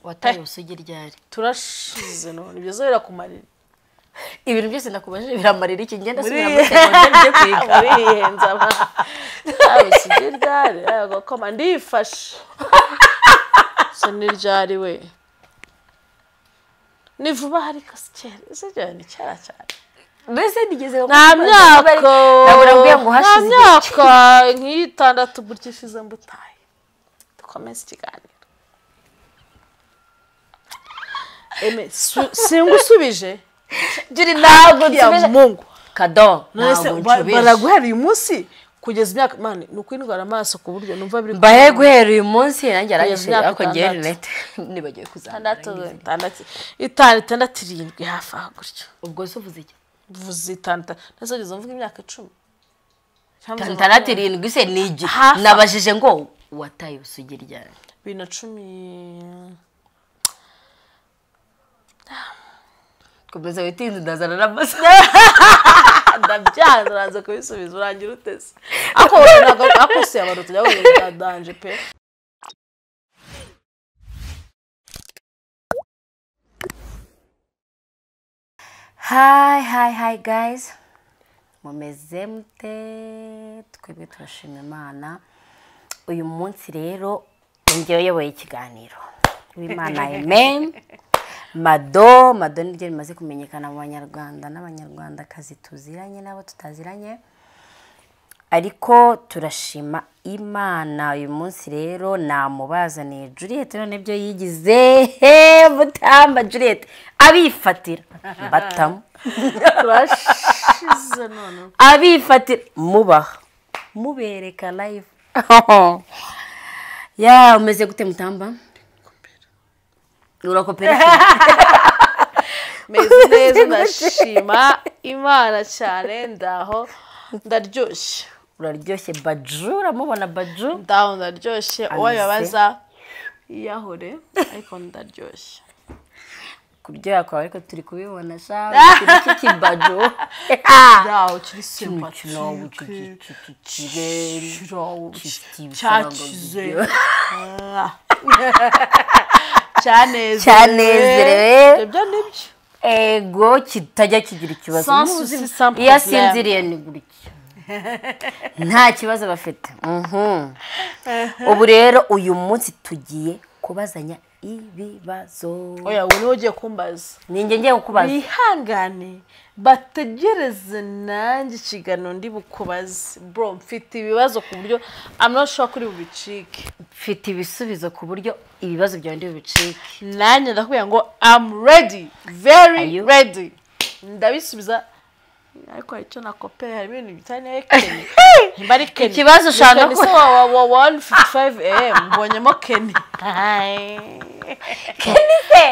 wataye ubusugi ryari turashize none ibyo zo birakumarira ibintu byose nakubajije biramarira iki ngenda muri subira muri segonderi njye kwiga muri iyi henze aba ubusugi ryari agakoma ndifashe so ni ryari we ni vuba hari kasi cyera ese ryari ni cyera cyane mbese nigeze nta myaka nabura mbwiye ngo nta hashize igihe myaka nk'itandatu burya ishize mbutaye dukomeze ikiganiro eme su- singusubije Juri ntabwo ya nsubije mungu kado nonese ntabwo ba- nsubije baraguhera uyu munsi kugeza imyaka mani ni ukwindwara amaso ku buryo numva biri mbaye guhera uyu munsi nanjye Kugeza arangije imyaka ariko ngewe itandatu. rinete nibagiwe kuzamura itandatu ngize. itandatu itanu itandatu irindwi hafi aho gutyo ubwo se uvuze iki vuze itanu itanu ntese ugeze mvuga imyaka icumi Cyangwa Itanu- uvuga itandatu irindwi se ni igi Hafi aho. nabajije ngo wataye ubusugi ryari bibiri na cumi komeza witinze ndazana n'amasa ndabyara uraza kubisubiza urangira uteze ako ntabwo akose abantu tujya bumva danje pe hayi hayi hayi gayizi mumeze mute twebwe turashima imana uyu munsi rero njyewe uyoboye ikiganiro w'imana amen mado mado niryo rimaze kumenyekana mu banyarwanda n'abanyarwandakazi tuziranye n'abo tutaziranye ariko turashima imana uyu munsi rero namubazaniye Juliet none byo yigize he butamba Juliet abifatira batamu turashize none abifatira mubaha mubereka live ya umeze gute mutamba urakopera meze neza ndashima imana cyane ndaho ndaryoshye uraryoshye baju uramubona baju ndaho ndaryoshye uwo Ameze. bibaza yiyahure ariko ndaryoshye kuryoha kwawe ariko turi kubibona sha ikintu cy'ikibaju ndaho kiri simba Kino- kino- kino- cyakize cyanezerewe Cyanezerewe. ibyo nibyo ego kitajya kigira ikibazo Sans Muzi- souci, sans iyo problème. asinziriye ni gutya nta kibazo bafite Mhm. ubu rero uyu munsi tugiye kubazanya ibibazo oya ubu niwe ugiye kumbaza ninjye ngiye kukubaza bihangane bategereze nanjye ikiganiro ndi bukubaze bro mfite ibibazo ku buryo amunoshuwa kuri bubicike mfite ibisubizo ku buryo ibibazo byawe ndi bicike nanjye ndakubwira ngo am ready very Are you? ready ndabisubiza ariko hari icyo nakopeye harimo ibintu bitaniye keni nimba ari keni Ikibazo ushaka Ni keni ko- se wa wa wa wani fifty fayive emu mbonyemo keni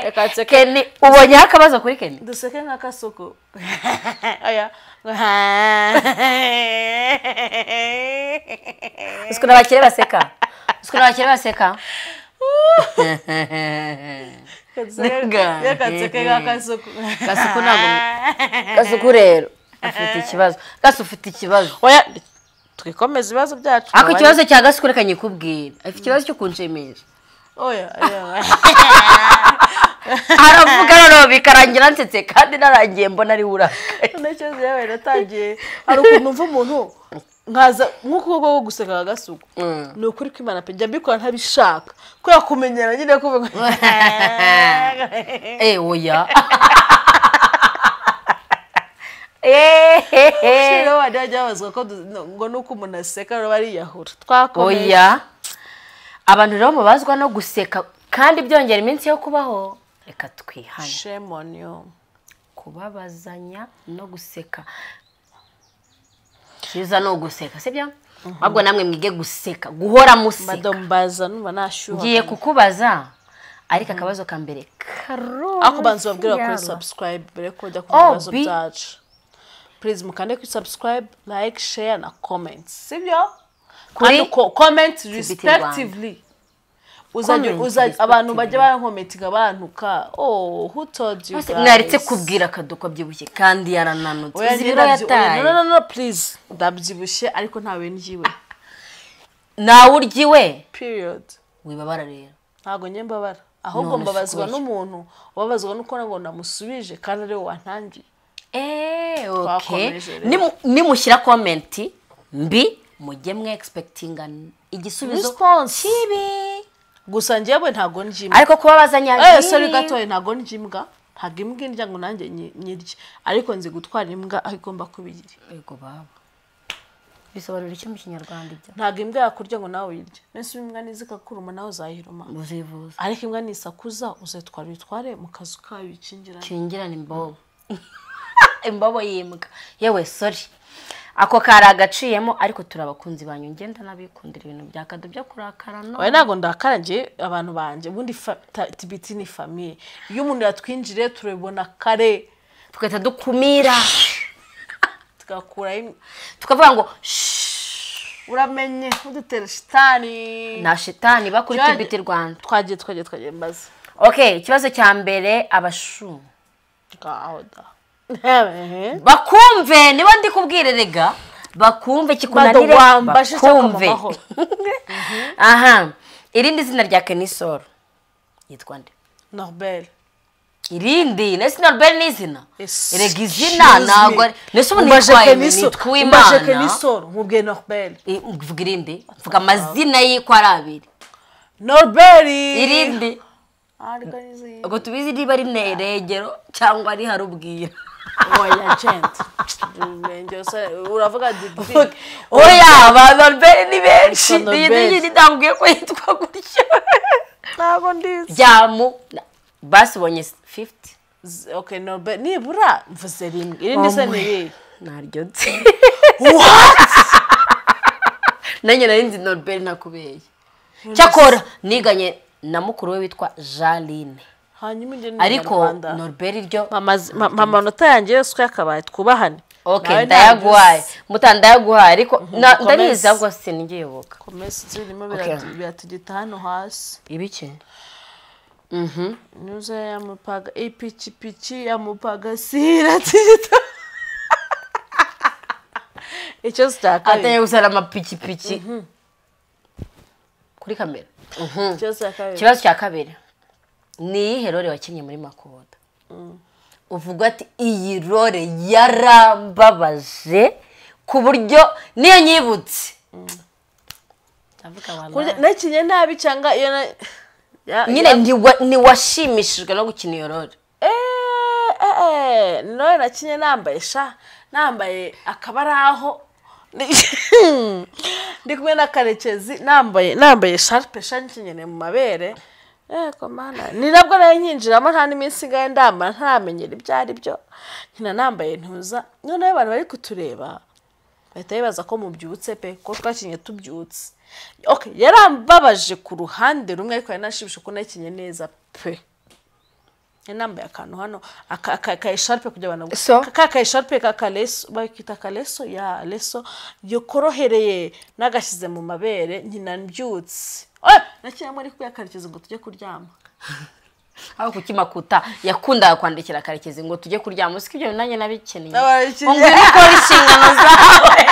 Reka nseke. keni ubonyeho akabazo kuri keni duseke nk'akasuku oya ngo ha- uzi ukuntu abakire baseka uzi ukuntu abakire baseka Nga. yakaseke nk'akasuku Gasuku ntabwo- gasuku rero afite ikibazo gasu ufite ikibazo oya twikomeze ibibazo byacu ariko ikibazo cya gasuku reka nyikubwire afite ikibazo cyo kunshimisha oya oya aravuga noneho bikarangira nsetse kandi narangiye mbona ari urakaye ntekereza yawe natangiye hari ukuntu mva umuntu nkaza nk'ukuboko ko guseka ka gasuku ni ukuri kw'imana pe njya mbikora ntabishaka kubera kumenyera nyine kuvuga eh oya rero bari bajya babazwa ko du- ngo nuko umuntu aseka rero bariyahura twakomeye oya abantu rero mubazwa no guseka kandi byongera iminsi yo kubaho reka twihane shame on you kubabazanya no guseka cyiza ni uguseka sibyo ahubwo namwe mwige guseka guhora museka madam baza numva nashyuha ngiye kukubaza ariko akabazo ka mbere karori ariko banza babwira kuri yaba. subscribe mbere yuko bajya Oh, kumva ibibazo bi- byacu please mukande kuri subscribe like share na comment sibyo Kuri kuri comment respectively uzajya Comment uzajya abantu bajya respectively. bankometinga abantuka oh who told you guys mwaretse kubwira akadodo ko abyibushye kandi yarananutse Oya, uzi njye ibiro ndabyi- oya, yataye no no no please ndabyibushye ariko ntawe ngiwe nawe uryiwe period wibabara rero ntago njye mbabara ahubwo None mbabazwa sikuye. n'umuntu ubabazwa nuko nabwo namusubije kandi ariwe wantangiye eee Twakomeje rero. nimu- nimushyira komenti mbi mujye mwe egispekitinga igisubizo Response. kibi gusa njyewe ntabwo njye imwe ariko kuba bazanye eh sori gatoya ntabwo njye imbwa ntabwo imbwa indya ngo nanjye nyi- nyirye ariko nzi gutwara imbwa aho igomba kuba iri yego baba bisobanura iki mu kinyarwanda ibyo ntabwo imbwa yakurya ngo nawe uyirye mbese iyo imbwa niza ikakuruma nawe uzayiruma uzivuza ariko imbwa nisakuza uzayitwara uyitware mu kazu kayo uyikingirane kingirana imbobo imbobo y'imbwa yewe sori ako kari agaciyemo ariko turi abakunzi banyu ngenda n'abikundira ibintu byakadu byo kurakara no oya ntabwo ndakara njye abantu banjye ubundi fa- ta- tibiti ni famiye iyo umuntu yatwinjiriye turabibona kare tugahita dukumira tugakuraho im- tukavuga ngo uramenye udutera shitani na shitani bakuri Jade. tibiti rwanda twagiye twagiye twagiye mbaza okay ikibazo cya mbere abashu ngaho da bakumve niba ndi kubwire rega bakumve kikunanire Badawamba, shitaka mu bakumve mahoro. aha irindi zina rya kenisoro yitwa nde noruberi irindi nese norbert ni izina Yes, rega izina excuse ntabwo ari me. nese umuntu Umbaje yitwaye Kenisoro, nitwa umbaje imana Kenisoro, nkubwiye noruberi Eh, mvuga irindi mvuga amazina y'iko ari abiri noruberi irindi Ah, ariko ni izi- ubwo tubizi niba ari neregero cyangwa ari harubwira oya jenti Umurenge wose- uravuga digiri oya ba norbert ni benshi Yitwa iyi Norbert. ngiyi ndambwiye ko yitwa gutyo ntabwo ndizi byamu basibonye fifiti Z- okay noruberi nibura mvuze rimwe irindi se ni irihe naryo nzi nanjye nari nzi norbert nakubeye cyakora niganye na mukuru we witwa jaline hanyuma ibyo ni ariko Abanyarwanda. norbert ryo mama z- ma- mama amanota yanjye yose uko yakabaye twubahane ok Nawe ndayaguhaye ntabyuzi. muta ndayaguhaye ariko na- Komeza. ndarizi ahubwo sinigiyebuka komesi zirimo Okay. biratu- biratugita hano hasi ibiki nyuze yamupaga ipikipiki yamupaga siratita icyo ateye zitakaye gusara amapikipiki kuri kamera icyo zitakaye ikibazo cya kabiri ni iyihe rore wakinnye muri makuboda uvuga ati iyi rore yarambabaje ku buryo niyo nyibutse Ndavuga abantu bari- nakinye nabi cyangwa iyo na- ya- nyine ntiwa- ntiwashimishijwe no gukina iyo rore eee nawe nakinye nambaye sha nambaye akabaraho ndi kumwe na karekezi nambaye nambaye sharpe sha nkenyere mu mabere yego mana ni nabwo nayo nyinjiramo nta n'iminsi ngahe ndambara ntaramenyera ibyo ari byo nkina nambaye ntuza noneho abantu bari kutureba bahita bibaza ko mubyutse pe ko twakinye tubyutse okay yarambabaje ku ruhande rumwe ariko yari nashimishije ko nakinye neza pe Yari nambaye akantu hano aka- aka aka esharupe kugira ngo abantu So? ka ka esharupe ka kaleso bakita kaleso ya leso yo korohereye nagashyize mu mabere nyina mbyutse Eh, nakinye muri kuyakarekeza ngo tujye kuryama aho kukimakuta yakundaga kwandikira karekezi ngo tujye kuryama usiko ibyo nanjye nabikeneye Nababikeneye. ngo ngwino ukore inshingano zawe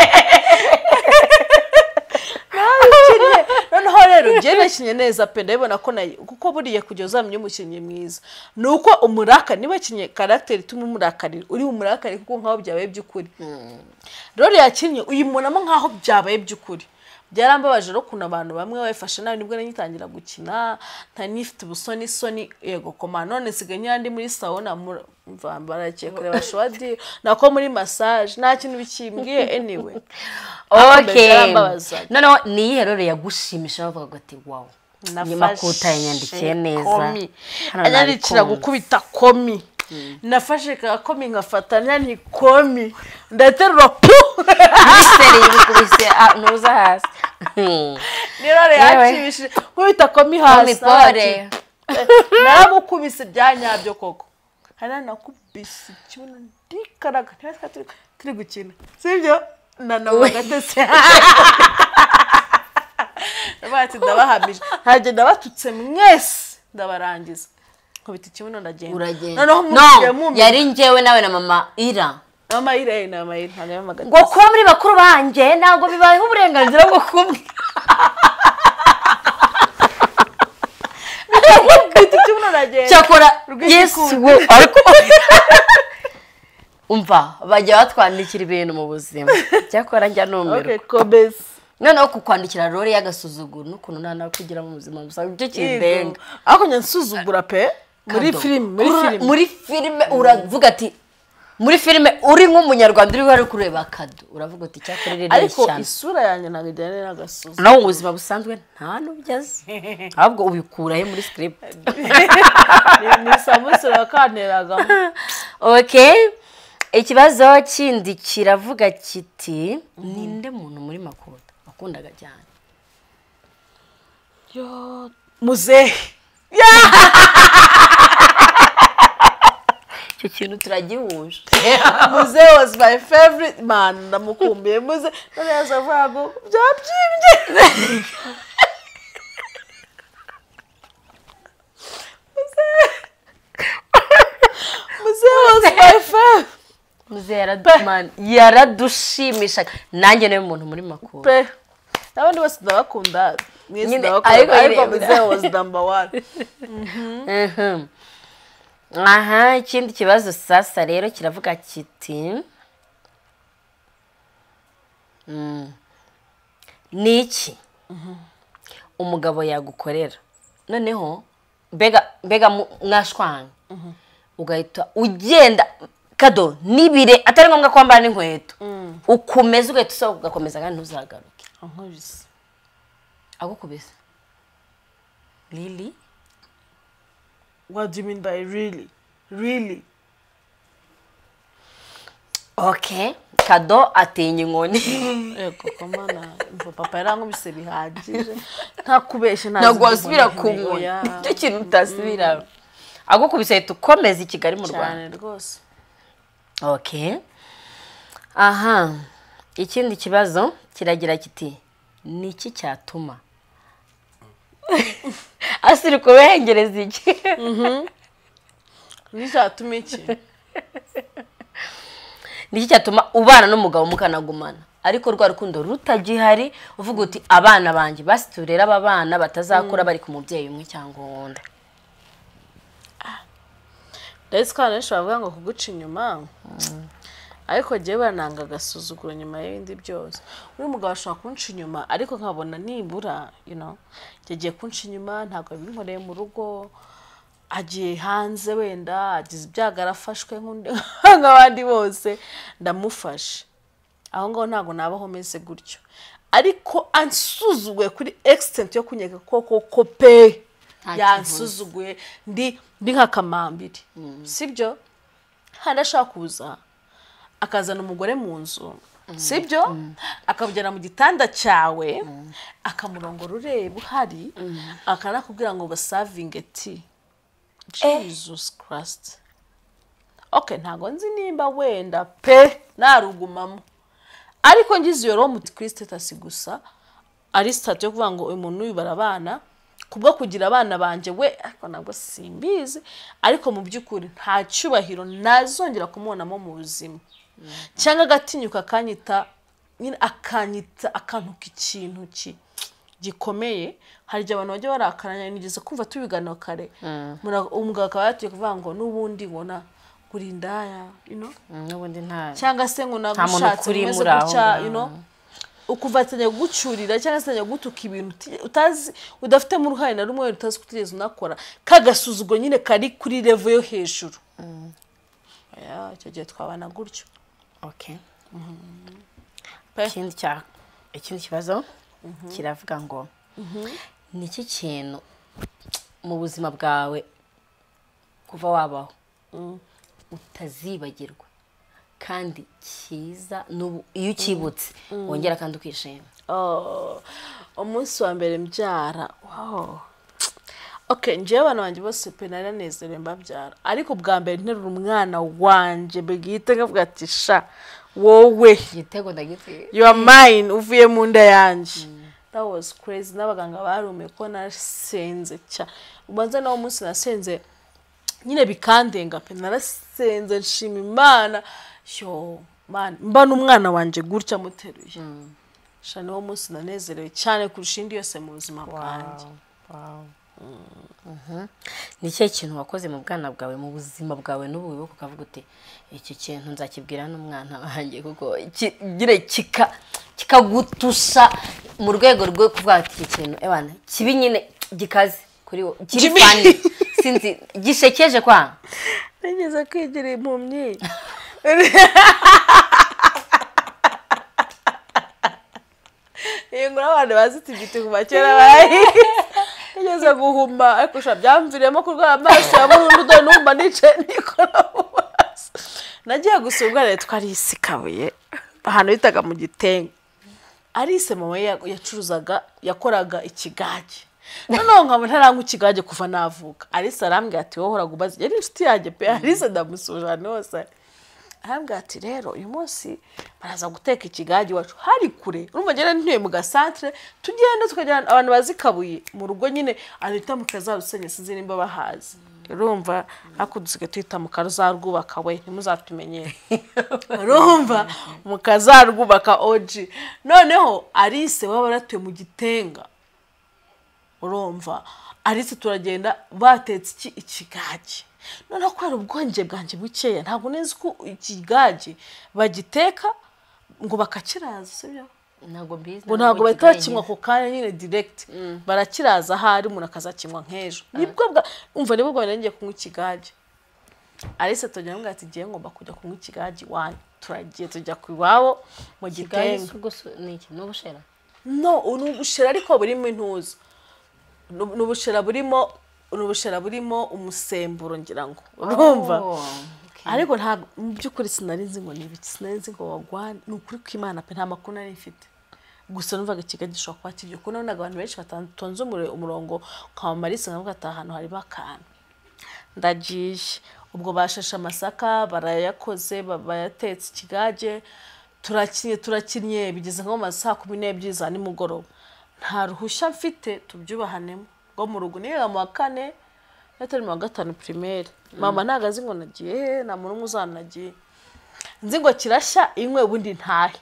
Nakinye, noneho rero njye nakinye neza pe ndabibona ko nayi kuko buriya kujya uzamenya umukinnyi mwiza ni uko umuraka niba akinye karagiteri ituma umurakarira uri umurakarira kuko nkaho byabaye by'ukuri rero yakinnye uyibonamo nkaho byabaye by'ukuri byarambabaje rero ukuntu abantu bamwe bayifashe nabi nibwo nanyitangira gukina ntari nifite ubusoni soni yego koma none nsigaye nyira ndi muri sawuna mura- mva baragiye kureba showadi nako muri massage nta kintu bikimbwiye anyway ok byarambabaza. noneho ni iyihe rero yagushimisha bavuga ati wawu nyuma kuta yanyandikiye yanyandikiye neza anyandikira gukubita komi nafashe ka komi nkafata nyani komi ndaterura pu miseri yibikubise ntuza hasi nirore Yewe. yakibishije kubita komi komi hasi pore naramukubise bya nyabyo koko hari nanakubise ikibuno ndikaraga ntibari twari turi- turi gukina sibyo nanawe agatese bati ndabahamije ntajya ndabatutse mwese ndabarangiza nkubita ikibuno ndagenda uragenda noneho no musigaye mumenya yari njyewe nawe na mama ira mama irene na mama irene ntajya amagatese ngo kuba muri bakuru banjye ntabwo bibayeho uburenganzira bwo kumwe aragenda cyakora yesu Rw'igikundiro. we ariko umva bajya batwandikira ibintu mu buzima cyakora njya numirwa Okay, komeza noneho kukwandikira rore y'agasuzuguro n'ukuntu nta nawe kugira mu buzima busanzwe icyo kindenga ariko nyansuzugura pe muri Kadomo. filime muri Ura- filime muri filime uravuga ati muri filime uri nk'umunyarwanda uriho ari kureba kado uravuga uti icyakora iri ariko rishyano isura yanjye ntabwo ijyanye n'agasozi nawe mu buzima busanzwe nta n'ubyo azi ahubwo ubikurahe muri script Ni- ni samusure wakanteragamo okay ikibazo kindi kiravuga kiti ninde muntu muri makuta wakundaga cyane muzehe icyo kintu turagihuje muzehe was my favorite man ndamukumbuye muzehe none yaza avuga ngo byabyimbye muzehe was my favorite muzehe yaradumana yaradushimishaga nanjye niwe muntu muri makuta pe n'abandi bose ndabakunda mwese Nyine, ariko ndabakunda ireba. ariko muzehe was number one Mhm. aha ikindi kibazo sasa rero kiravuga kiti Mm. ni iki umugabo yagukorera noneho mbega mbega mu- mwashwanye ugahita ugenda kado n'ibire atari ngombwa kwambara n'inkweto ukomeza ugahita usohoka ugakomeza kandi ntuzagaruke ankubise agukubise riri what do you mean by really really ok kado atinya inkoni yego komana umva papa yarankubise bihagije ntakubeshye ntabwo wasubira ku nkoni icyo kintu utasubira agukubise ahita ukomeza i kigali mu rwanda cyane rwose ok aha ikindi kibazo kiragira kiti ni iki cyatuma asiri kubengereza iki nticyatuma iki ni iki cyatuma ubana n'umugabo mukanagumana ariko rwa rukundo rutagihari uvuga uti abana banjye basi turere aba bana batazakura bari ku mubyeyi umwe cyangwa uwundi ndetse kandi benshi bavuga ngo kuguca inyuma ariko njyewe bananga agasuzuguro nyuma y'ibindi byose uyu mugabo ashobora kunca inyuma ariko nkabona nibura you know, yagiye kunca inyuma ntabwo yabinkoreye mu rugo agiye hanze wenda agize ibyago arafashwe nk'undi nk'abandi bose ndamufashe aho ngaho ntabwo nabaho meze gutyo ariko ansuzuguye kuri egisitenti yo kunyeka koko ko pe Nta kintu yansuzuguye ndi ndi nk'akamambiri sibyo handi ashaka kuza akazana umugore mu nzu sibyo akamujyana mu gitanda cyawe akamurongora ureba uhari akanakubwira ngo basavinge ti jesus christ ok ntabwo nzi nimba wenda pe narugumamo ariko ngize iyo roho muti kirisitasi gusa ari sitati yo kuvuga ngo uyu muntu uyu barabana kubwo kugira abana banjye we ariko ntabwo simbizi ariko mu by'ukuri nta cyubahiro nazongera kumubonamo mu buzima cyangwa agatinyuka akanyita nyine akanyita akantuka ikintu ki gikomeye hari igihe abantu bajya barakaranya nigeze kumva tubiganiro kare Mura- umugabo akaba yatuye kuvuga ngo n'ubundi ubona kurindaya you know? n'ubundi nta cyangwa se ngo Nta muntu nagushatse ukuri umeze muri aho gutya ngaho. you know? ukuvatanya gucyurira cyangwa se atangira gutuka ibintu uti- utazi udafitemo uruhare na rumwe utazi ko utigeze unakora kagasuzuguro nyine kari kuri revo yo hejuru Ya, icyo gihe twabana gutyo ok Pe. ikindi cya ikindi kibazo kiravuga ngo ni iki kintu mu buzima bwawe kuva wabaho utazibagirwa kandi cyiza n'ubu iyo ukibutse wongera kandi ukishima Oh, umunsi wa mbere mbyara wow okay njyewe abana banjye bose pe nari nanezerewe mbabyara ariko bwa mbere nterura umwana wanjye bwite nkavuga ati sha wowe igitego ndagitse you are mine uvuye mu nda yanjye that was crazy n'abaganga barumiye ko nasenze cya ubanza nawo munsi nasenze nyine bikandenga pe narasenze nshima imana yo man mba n'umwana wanjye gutya muteruye sha niwo munsi nanezerewe cyane kurusha indi yose mu buzima bwanjye ni ikihe kintu wakoze mu bwana bwawe mu buzima bwawe n'ubu wibuka ukavuga uti iki kintu nzakibwira n'umwana wanjye kuko kigira kika kikagutusa mu rwego rwo kuvuga ati iki kintu ebana kibi nyine gikaze kuri wowe kiri Jimmy. fani sinzi gisekeje kwa nigeze kwigira impumyi iyi nkuru abantu bazi tibiti kuva kera bayizi nigeze guhuma ariko sha byamviriyemo kurwara amaso ya burundu dore n'umva nicaye nikora mu maso nagiye gusura umwana yitwa Alice Kabuye ahantu bitaga mu gitenga Alice mama we ya- yacuruzaga yakoraga ikigage noneho nkaba ntaranywa ikigage kuva navuka Alice arambwira ati wowe uhora ubaza yari inshuti yanjye pe Alice ndamusura ahantu hose ari arambwira ati rero uyu munsi baraza guteka ikigage iwacu hari kure urumva njyewe ntuye mu gasantere tugenda tukajyana abantu bazi kabuye mu rugo nyine ahita mu kazarusenge sinzi nimba bahazi urumva ariko dusigaye tuhita mu karuzarwubaka we ntimuzatumenyere urumva mu kazarwubaka oji noneho arise baba baratuye mu gitenga urumva arise turagenda batetse iki ikigage noneho kubera ubwonge bwanjye bukeya ntabwo neza ko ikigage bagiteka ngo bakakiraza sibyo ntabwo mbizi ngo ntabwo bahita bakinywa ako kanya nyine direct barakiraza ahari umuntu akazakinywa nk'ejo nibwo bwa umva nibwo bwa ngiye kunywa ikigage arise tujya ngo ati ngiye ngomba kujya kunywa ikigage iwanyu turagiye tujya ku iwabo mu igitenge gitenga ni iki ni ubushera no ni ubushera ariko burimo intuza ni ni ubushera burimo ni ubushera burimo umusemburo ngira ngo urumva Oh, okay. ariko ntabwo mu by'ukuri sinari nzi ngo ni ibiki sinari nzi ngo wagwa ni ukuri kw'imana pe nta makuru nari mfite gusa numvaga ikigali gishobora kuba kiryo kuko nabonaga abantu benshi batonze umure- umurongo nka marisi nkavuga ati ahantu hari bakana ndagiye ubwo bashashe amasaka barayakoze ba- bayatetse ikigage turakinnye turakinnye bigeze nko mu ma saa kumi n'ebyiri za nimugoroba nta ruhushya mfite tubyubahanemo rwo mu rugo niga mu wa kane yatari mu wa gatanu pirimeri mama ntabwo azi ngo nagiye he nta muntu umwe uzana nagiye nzi ngo kirashya inywe ubundi ntahe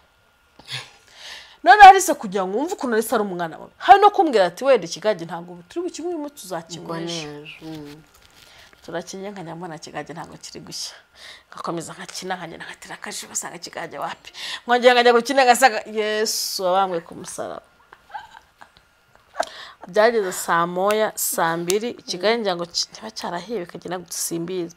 noneho arise kugira ngo wumve ukuntu arise ari umwana wawe hari no kumbwira ati wenda ikigage ntabwo ubu turi bukinywemo Ubwo ni tuzakinywesha ejo. Mm. turakinnye nkanjya mbona kigage ntabwo kiri gushya ngakomeza nkakina nkagenda nkatera akajisho ugasanga kigage wapi nkongera nkajya gukina ngasanga yesu wabambwe ku musaraba byageze saa moya saa mbiri ikigage ngira ngo ki- kiba cyarahiye bikagenda dusimbize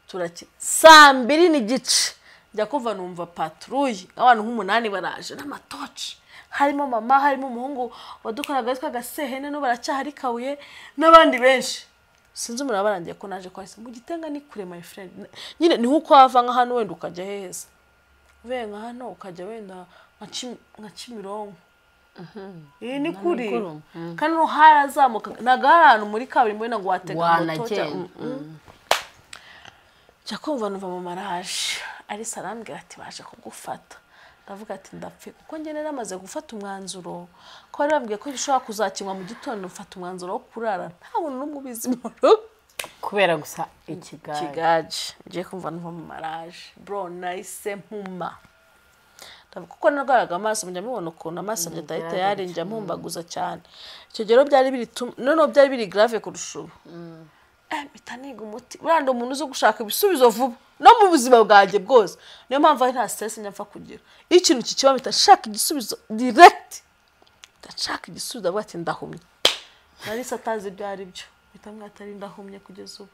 turakina saa mbiri n'igice njya kuva numva paturuye abantu nk'umunani baraje n'amatoci harimo mama harimo umuhungu wadukoraga witwa gasehene n'ubu aracyahari kabuye n'abandi benshi sinzi umuntu barangiye ko naje kwahise mu gitenga ni kure my friend nyine ni nkuko wava nka hano wenda ukajya heza uvuye nka hano ukajya wenda nka Kimi- nka kimironko iyi ni kuri mugoroba. kandi no harazamuka ntabwo hari ahantu muri kaburimbo wenda ngo watega moto cyangwa- wanagenda Mm, mm. njya kumva numva mama araje arisa arambwira ati baje kugufata ndavuga ati ndapfe kuko njye nari namaze gufata umwanzuro ko bari bambwiye ko ushobora kuzakinywa mu gitondo mfata umwanzuro wo kurara nta muntu n'umwe ubizi mu rugo kubera gusa ikiganiro kigaje ngiye kumva numva mama araje bro nahise mpuma Ndavuga kuko narwaraga amaso mujya mubona ukuntu amaso yanjye atahita yari njya mpumbaguza cyane icyo gihe rero byari biri tu- noneho byari biri grave kurusha ubu Eh, mpita niga umuti buranda umuntu uzi gushaka ibisubizo vuba no mu buzima bwanjye bwose niyo mpamvu ari nta stress njya mfa kugira iyo ikintu kikiba mpita nshaka igisubizo direct ndashaka igisubizo avuga ati ndahumye narisa atazi ibyo ari byo mpita mwita atari ndahumye kugeza ubu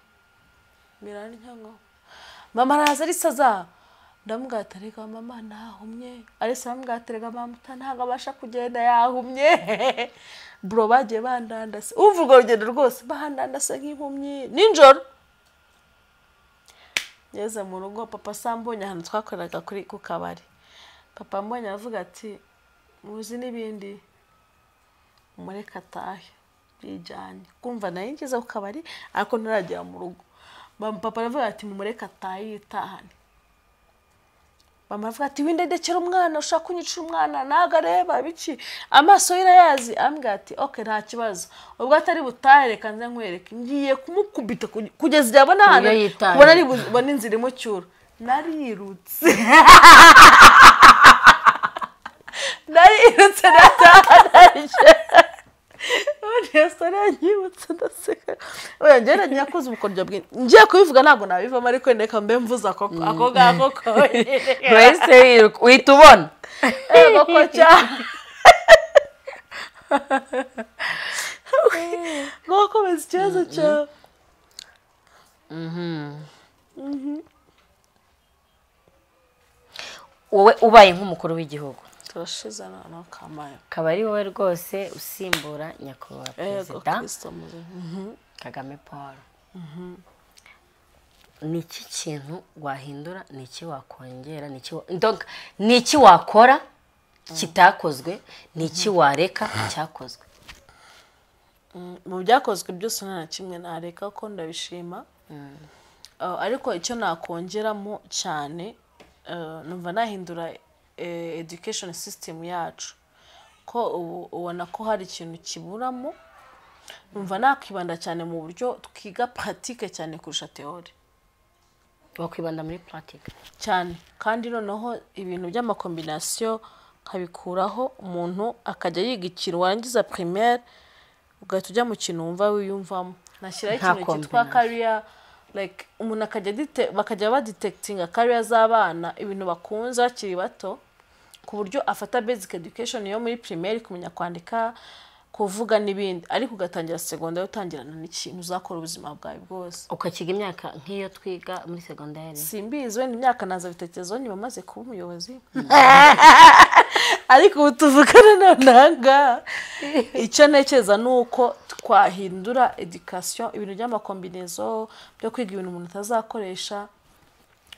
mirarya ngo mama araza arisaza ndamubwira ati "Erega mama nahumye arisa aramubwira ati rega mama uta- ntabwo abasha kugenda yahumye bro bagiye bandandase umva urwo rugendo rwose bandandase nk'impumyi nijoro ngeze mu rugo papa sambonye ahantu twakoreraga kuri ku kabari papa mbonye aravuga ati muzi n'ibindi umureka atahe bijyanye kumva nayo ngeze ku kabari ariko ntaragera mu rugo Mama- papa aravuga ati mumureka atahe yitahane mama aravuga ati windegekera umwana ushaka kunyicira umwana ntabwo areba biki amaso ye irayazi ambwira ati oke nta kibazo ubwo atari butahe reka nze nkwereke ngiye kumukubita kuge- kugeza igihe abona ahantu Iyo yitaye. ubona ari bu- ubona inzira imucyura narirutse narirutse nataje resitora yanyibutse ndaseka oya njyewe nakoze ubukoryo bwinshi ngiye kubivuga ntabwo nabivamo ariko reka mbe mvuze ako ako ngako konyine urahise wiruka uhita ubona ego ko cyane nkokomeza ikibazo cyawe wowe ubaye nk'umukuru w'igihugu turashize noneho kamaye akaba ari wowe rwose usimbura nyakubahwa ego perezida kirisito muze kagame paul ni iki kintu wahindura ni iki wakongera ni iki wa- donc, ni iki wakora kitakozwe ni iki wareka cyakozwe mu byakozwe byose nta na kimwe nareka ko ndabishima Ah, ariko icyo nakongeramo cyane ah, numva nahindura eh, education system yacu ko ubu ubona ko hari ikintu kiburamo numva nakwibanda cyane mu buryo twiga pratique cyane kurusha theory wakwibanda muri puratike cyane kandi noneho ibintu by'amakombinasiyo nkabikuraho umuntu akajya yiga ikintu warangiza primaire ugahita ujya mu kintu wumva wiyumvamo nashyiraho Nta ikintu cyitwa combination. kariya like umuntu akajya dite- bakajya baditekitinga kariya z'abana ibintu bakunze bakiri bato ku buryo afata basic education yo muri primaire kumenya kwandika kuvuga n'ibindi ariko ugatangira segonderi utangirana n'ikintu uzakora ubuzima bwawe bwose ukakiga imyaka nk'iyo twiga muri segonderi simbizi wenda imyaka naza bitekerezo nyuma maze kuba umuyobozi ariko ubu tuvugana nonanga icyo ntekereza ni uko twahindura edikasiyo ibintu by'amakombinezo byo kwiga ibintu umuntu atazakoresha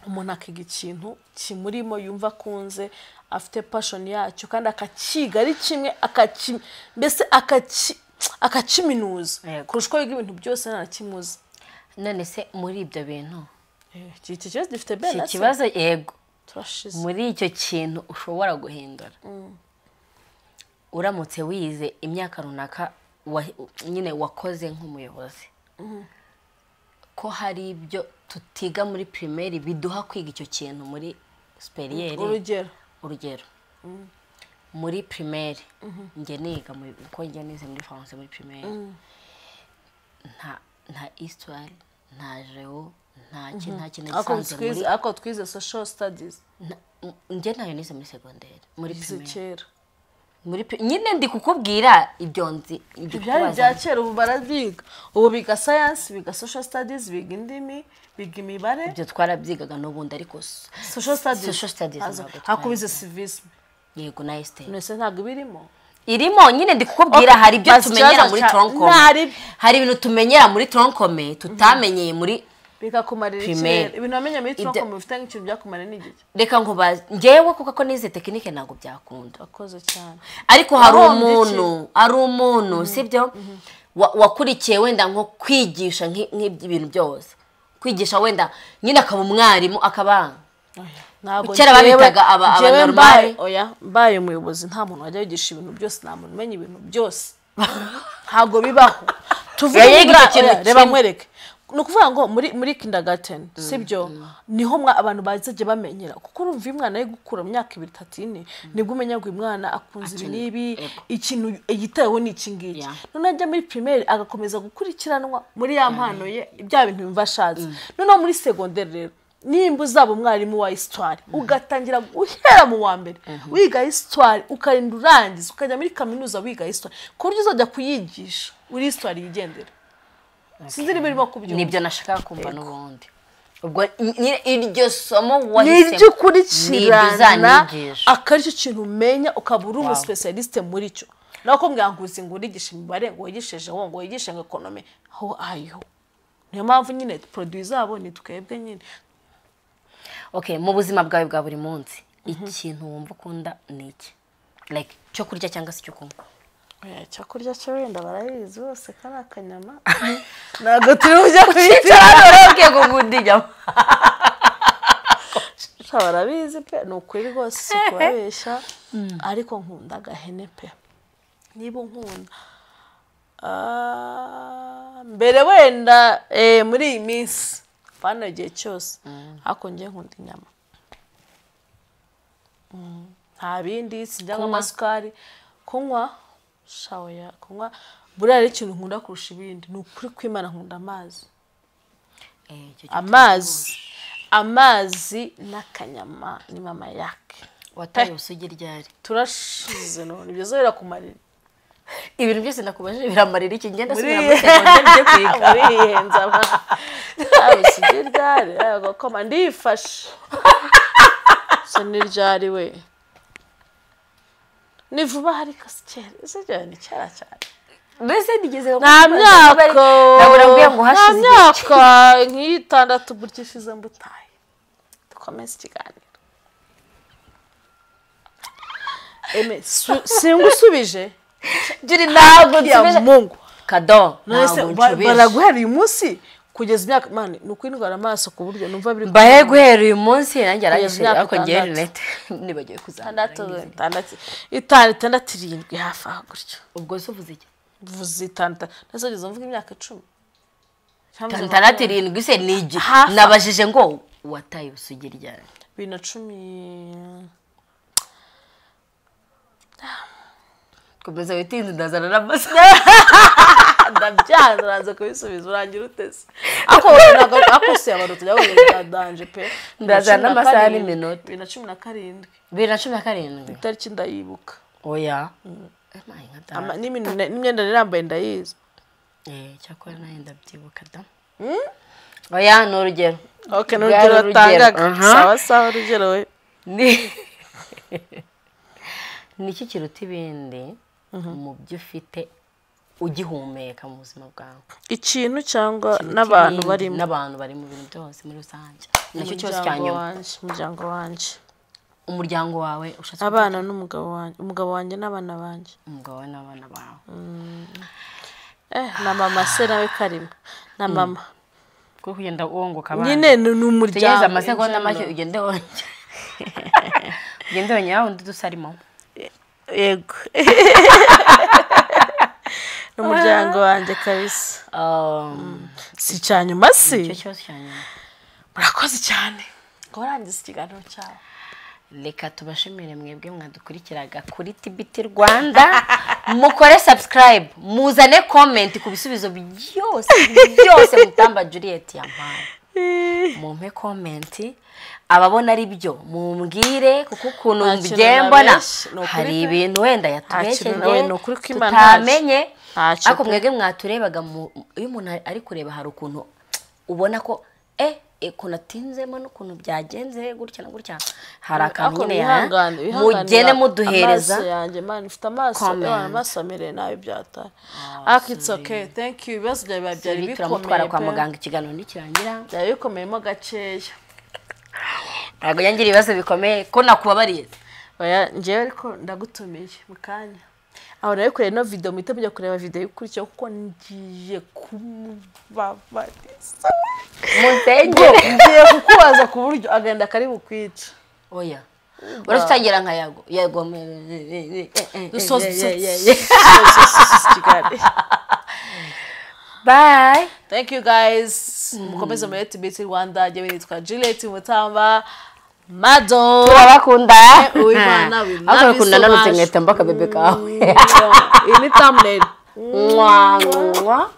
umuntu akiga ikintu kimurimo yumva akunze afite passion yacyo kandi akakiga ari kimwe akaki mbese akaki akakiminuza Yego. kurusha uko yiga ibintu byose nta na kimwe uzi none se muri ibyo bintu iki iki kibazo gifite iki bene kibazo yego turashize muri icyo kintu ushobora guhindura uramutse wize imyaka runaka wa- nyine wakoze nk'umuyobozi ko hari ibyo tutiga muri pirimeri biduha kwiga icyo kintu muri siperiyeri urugero urugero muri pirimeri njye niga mu- uko njya nize muri faransa muri pirimeri nta nta isitwari nta jewo nta kintu nta kintu ako nagisanze muri twize ako twize social studies Na- m- njye ntayo nize muri segonderi muri izi primaire kera muri pri- nyine ndi kukubwira ibyo nzi ndi ibyari kukubaza. bya kera ubu barabyiga ubu biga science biga social studies biga indimi biga imibare ibyo twarabyigaga n'ubundi ariko s- social studies social studies Haza- ntabwo twari- hakubize civisme yego na esiteri mwese ntabwo ibirimo irimo nyine ndi kukubwira Okay, hari ibyo bazi tumenyera ikibazo muri cya- tronkome ntari- hari ibintu tumenyera muri tronkome tutamenyeye muri bikakumarira Primaire. ikintu ibintu wamenye muri Ibyo- troko bifite nk'ikintu byakumarira n'igihe reka nkubaze njyewe kuko ko nize tekinike ntabwo byakunda wakoze cyane ariko hari Wahombye umuntu hari umuntu sibyo Wa- wakurikiye wenda nko kwigisha nk'i- nk'iby'ibintu byose kwigisha wenda nyine akaba umwarimu akaba ntabwo Kera njyewe- babitaga aba- njyewe abanormale. mbaye- oya mbaye umuyobozi nta muntu wajya yigisha ibintu byose nta muntu umenya ibintu byose ntabwo bibaho tuvuge Yayiga nibura- ikintu oya, kimwe. reba nkwereke ni ukuvuga ngo muri muri kindergarten sibyo niho mwa- abantu bazajya bamenyera kuko urumva iyo umwana ari gukura mu myaka ibiri itatu ine nibwo umenya ngo uyu mwana akunze ibi n'ibi ikintu yitayeho ni iki ngiki Yeah. noneho ajya muri primaire agakomeza gukurikiranwa muri ya mpano ye bya bintu yumva ashatse noneho muri segonderi rero nimba uzaba umwarimu wa histoire ugatangira guhera mu wa mbere wiga histoire ukarinda urangiza ukajya muri kaminuza wiga histoire ku buryo uzajya kuyigisha uri histoire yigendera sinzi niba irimo kubyumva nibyo nashakaga kumva n'ubundi ubwo nyine iryo somo ni wahisemo ibyo nibyo ukurikirana uzanigisha akaba aricyo kintu umenya ukaba uri umuspecialiste muri cyo nawe kumbwira ngo uzi ngo urigishe imibare ngo wigisheje wo ngo wigishe ngo ekonomi aho ayiho niyo mpamvu nyine poroduwi zabo ni twebwe nyine okay mu buzima bwawe bwa buri munsi ikintu wumva ukunda ni iki like cyo kurya cyangwa se icyo kunywa Oya, icyo kurya cyo wenda barabizi bose kari akanyama ntabwo turi bujya kuyitiramo ugiye kuvuga inyama sha barabizi pe ni ukuri rwose si kubabeshya ariko nkunda agahene pe niba unkunda Ah, mbere wenda eh, muri iyi minsi bano igihe cyose ariko njye nkunda inyama Mm, nta bindi sijya nk'amasukari kunywa shawoya kunywa buriya ari ikintu nkunda kurusha ibindi ni ukuri kw'imana nkunda amazi Eh, icyo cyo amazi amazi n'akanyama ni mama yake wataye ubusugi ryari turashize none ibyo zera kumarira ibintu byose nakubajije biramarira iki ngenda muri subira muri segonde njye kwiga iriyenza abasugi ryari agakoma ndifashe so ni ryari we ni vuba hari kasi kera ese ryari ni kera cyane mbese nigeze nta myaka naburambwiye ngo nta hashize igihe myaka nk'itandatu gutya ishize mbutaye dukomeze ikiganiro eme su- singusubije juri ntabwo ya nsubije mungu kado nonese ntabwo ba- nsubije baraguhera uyu munsi kugeza imyaka mani ni ukwindwara amaso ku buryo numva biri mbahe guhera uyu munsi nanjye arangije imyaka ariko ngewe itandatu. rinete nibagiwe kuzamura itandatu itandatu itanu itandatu irindwi hafi aho gutyo ubwo se uvuze iki vuze itanu itanu ndetse ugeze mvuga imyaka icumi Itanu, Cyangwa mvuze itandatu irindwi se ni igihe Hafi. nabajije ngo wataye ubusugi ryari bibiri na cumi komeza witinze ndazana n'amasa ndabyanze uranze kubisubiza urangira utese ako ntabwo ako se abantu tujya bubiri bwa danje pe Ndazana n'amasaha Bibiri na cumi n'iminota. bibiri na cumi na karindwi bibiri na cumi na karindwi itariki ndayibuka oya Emaye nka data. Ama- n'ibintu na- n'imyenda nari nambaye ndayizi Eh, cyakora nawe ndabyibuka da oya ni urugero ok ni Bwari urugero urugero, watangaga aha. sawa sawa urugero we Ni- ni iki kiruta ibindi mu byo ufite ugihumeka mu buzima bwawe ikintu cyangwa Kiruta n'abantu ibindi, barimo n'abantu bari mu bintu byose muri rusange nacyo cyose cya umuryango nyuma wanjye umuryango wanjye umuryango wawe ushatse abana n'umugabo wanjye umugabo wanjye n'abana banjye umugabo wawe n'abana bawe eh na mama se nawe karimo na mama kuko kugenda wongoka abana nyine ni ni umuryango tegereza amasegonda make in general. ugende wongera ugende wongera wundi dusarimo yego ni umuryango wanjye kabisa si icya nyuma si icyo cyose cya nyuma murakoze cyane ngo warangiza ikiganiro cyawe reka tubashimire mwebwe mwadukurikiraga kuri tibiti rwanda mukore subscribe muzane comment ku bisubizo byose byose mutamba juliet yampaye mumpe comment ababona ari byo mumbwire kuko ukuntu Nta kintu mbyembona nabeshye, ni ukuri hari pe. ibintu wenda kintu nawe, yatubesheje ni ukuri ko Imana tutamenye ntacyo ariko pe. mwebwe mwaturebaga mu- iyo umuntu ari kureba hari ukuntu ubona ko eh eh, ukuntu atinzemo n'ukuntu byagenze gutya na gutya hari akantu Ariko nyine ya wihangane, wihanganira mugene muduhereza amaso yanjye man ufite amaso comment. eh, amaso amereye nabi byatari ariko it's okay thank you ibibazo byawe biba byari Ibi bikomeye turamutwara kwa pe. muganga ikiganiro nikirangira byari bikomeyemo gakeya ntabwo yangira ibibazo bikomeye ko nakubabariye Oya, njyewe ariko ndagutumiye mu kanya aho nawe kureba ino video muhite mujya kureba video ikurikiyeho kuko ngiye kumubabariza munsengere ngiye kukubaza ku buryo agahinda kari bukwica oya uretse utangira nka yago yago dusoza bye thank you guys mukomeze muri tibiti rwanda jyewe nitwa juliet mutamba mado turabakunda uwimana we love ariko you bakunda so nanutse much. nkahita mbaka bebe kawe iyi ni thumbnail mwa mwa